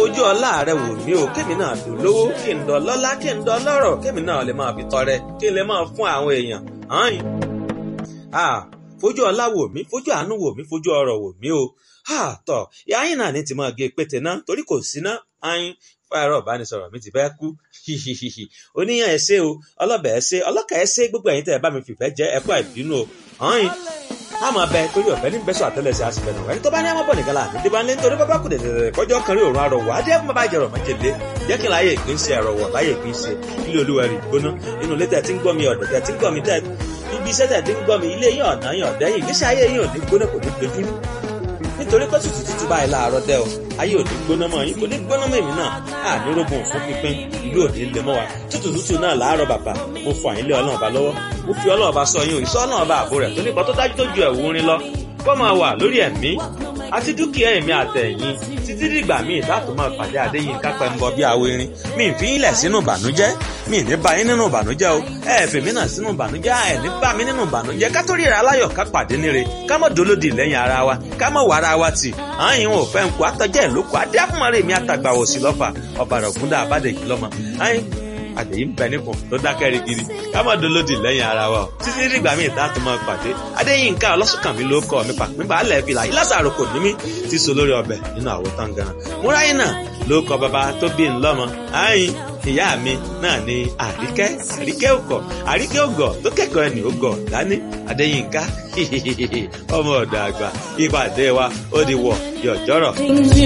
fojú ọlá rẹ wò mí o kémi náà dùn lówó kí n dọ̀ lọ́lá kí n dọ̀ lọ́rọ̀ kémi náà lè máa fi tọrẹ kí n lè máa fún àwọn èèyàn hàn ah fojú ọlá wò mí fojú àánú wò mí fojú ọrọ̀ wò mí o ah tọ ìyáyín náà ní ti máa gé pété náà torí kò sí ná ayin fáyọrọ ìbánisọ̀rọ̀ mi ti fẹ́ kú hihihihi oníyàn ẹ ṣé o ọlọbẹ ẹ ṣé ọlọkà ẹ ṣé gbogbo ẹ̀yin tẹ́ ẹ bá mi fìfẹ́ jẹ ẹ kú àìbínú o hàn a máa bẹ torí ọ̀fẹ́ ní bẹ́sọ̀ àtẹ́lẹsẹ̀ àsìfẹ́ náà ẹni tó bá ní àmọ́ bọ̀ nìkan là ní débà ní nítorí bábá kù dẹ̀dẹ̀dẹ̀ kọjọ́ kan rí òórùn arọ̀wọ̀ adé ẹ̀fún bàbá ìjẹ̀rọ̀ májèlé jẹ́ kí n láyé ìpín ṣe ẹ̀rọ̀wọ̀ láyé ìpín ṣe ilé olúwa rẹ̀ gbóná inú ilé tẹ̀ tí ń gbọ́ mi ọ̀dọ̀ tẹ̀ tí ń gbọ́ mi tẹ̀ ibi iṣẹ́ tẹ̀ tí ń gbọ́ mi ilé yín ọ̀nà yín ọ̀dẹ́ yín ìgbésí ayé yín ò ní gbóná kò ní gbẹdúrú nítorí pé tútù tútù báyìí láàárọ̀ dẹ́ o ayé ò ní gbóná mọ́ yín kò ní gbóná mọ́ èmi náà á ní rógun fún pínpín ìlú ò ní lè mọ́ wa tútù tútù náà láàárọ̀ bàbá mo fọ àyín lé ọlọ́run ọba lọ́wọ́ mo fi ọlọ́run ọba sọ yín o ìsọ ọlọ́run ọba àbò rẹ̀ tó nípa tó dájú tó ju ẹ̀wù orin lọ kó máa wà lórí ẹ̀mí àti dúkìá ẹ̀mí àtẹ̀yìn títí dìgbà míì láti máa pàdé àdéyìn kápẹ́ ń bọ bí awo irin mi ì fi yín lẹ̀ sínú ìbànújẹ́ mi ì ní bá yín nínú ìbànújẹ́ o ẹ ẹ̀ fèmí náà sínú ìbànújẹ́ ẹ ní bá mi nínú ìbànújẹ́ ká tó ríra aláyọ̀ ká pàdé níre ká mọ̀ dolódì lẹ́yìn ara wa ká mọ̀ wàrà wa tì àyìn ò fẹ́ ń kó àtọ́jẹ́ ìlókò adé àfúnmọ́rẹ́ mi àtàgbà òsì lọ́fà ọ̀bàrà ògúndà àbádẹ́jì lọ́mọ àyìn àdèyí ń bẹ nípò tó dákẹ́ rigidi ká má dolódì lẹ́yìn ara wa o títí dìgbà míì tá a tún máa pàdé adéyínká ọlọ́sùnkànmí ló kọ́ mi pàpín balẹ̀ fìlà ìlàsàrò kò ní mí ti so lórí ọbẹ̀ nínú àwo tán gan múráyìn náà ló kọ bàbá tó bí ńlọ́mọ àyìn ìyá mi náà ni àríkẹ́ àríkẹ́ òkọ̀ àríkẹ́ ògọ̀ tó kẹ́kọ̀ọ́ ẹni ògọ̀ dání adéyínká ọmọ ọ̀dọ̀ àgbà ìpàdé wa ó di wọ̀ yọ̀jọ́rọ̀.